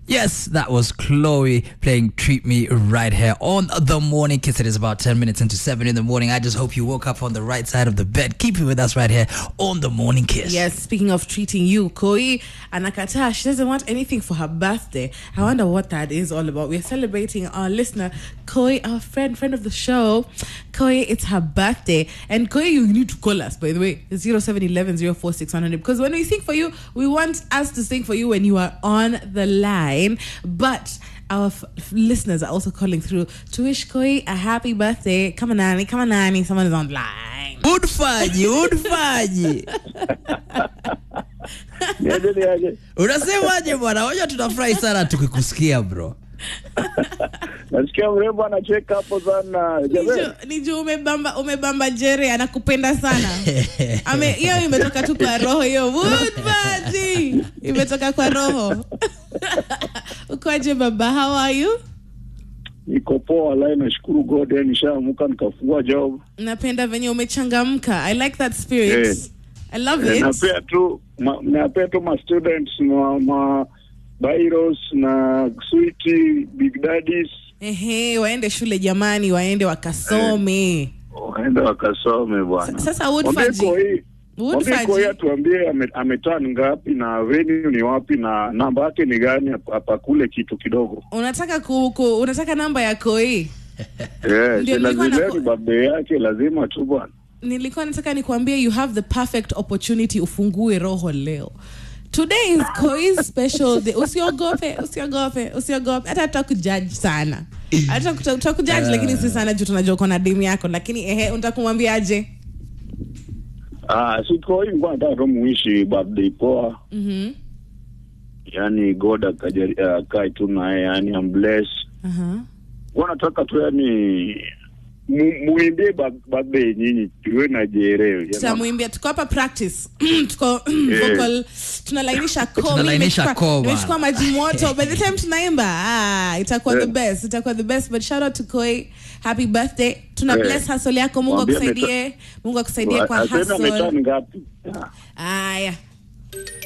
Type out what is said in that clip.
Yes, that was Chloe playing Treat Me right here on the morning kiss. It is about 10 minutes into 7 in the morning. I just hope you woke up on the right side of the bed. Keep it with us right here on the morning kiss. Yes, speaking of treating you, Koi Anakata, she doesn't want anything for her birthday. I wonder what that is all about. We're celebrating our listener, Koi, our friend, friend of the show. Koi, it's her birthday. And Koi, you need to call us, by the way. It's 0711 046 Because when we sing for you, we want us to sing for you when you are on the line. But our f- f- listeners are also calling through to wish Koi a happy birthday. Come on, Nani, come on, Nani. Someone is on the line. Udfaji, udfaji. Niaje, niaje. Unasemaje bwana? Waja tunafurahi sana tukikusikia bro. Nasikia mrembo anacheka hapo sana. Jamani, ni juu umebamba umebamba jere anakupenda sana Ame- hiyo imetoka tu kwa roho hiyo Woodbird. imetoka kwa roho ukoaje baba how are you niko poa lai, nashukuru God, yani nishaamuka nikafungua job. napenda venye umechangamka i like that spirit Yes. i love Eh, it Napea tu ma, napea tu ma students ma, ma Bairos na Sweety, Big Daddies ehe waende shule jamani waende wakasome waende wakasome bwana. sasa Mwambie Woodfaji Koi- mwambie Woodfaji Koi atuambie ame- ameturn ngapi na venue ni wapi na namba yake ni gani, ap- apakule kitu kidogo. unataka ku, ku, unataka namba ya koi Yes, Ndio nilikuwa lazima na- ni birthday yake, lazima tu bwana. nilikuwa nataka nikuambie you have the perfect opportunity ufungue roho leo today is Koi's special day usiogope usiogope usiogope hata tutakujaji sana hata tuta- tutakujaji lakini si sana juu tunajua uko na demu yako lakini ehe unataka kumwambiaje Ah, siko hivi kwa nataka tu muishi birthday poa. Mhm. Yani God akajali akae tu naye yani I'm blessed. Aha. Kwa nataka tu yani mu- muimbie ba- birthday nyinyi tuwe na jerewe. tutamwimbia tuko hapa practice tuko Yeah. vocal tunalainisha koo Mimi Tunalainisha nimechukua- koo bana. nimechukua maji moto by the time tunaimba ah, itakuwa the Yeah. best itakuwa the best but shout out to Koi happy birthday tuna Yeah. bless hustle yako Mungu Mwambie akusaidie Mungu akusaidie kwa Aseme hustle ameturn ngapi? Ah. haya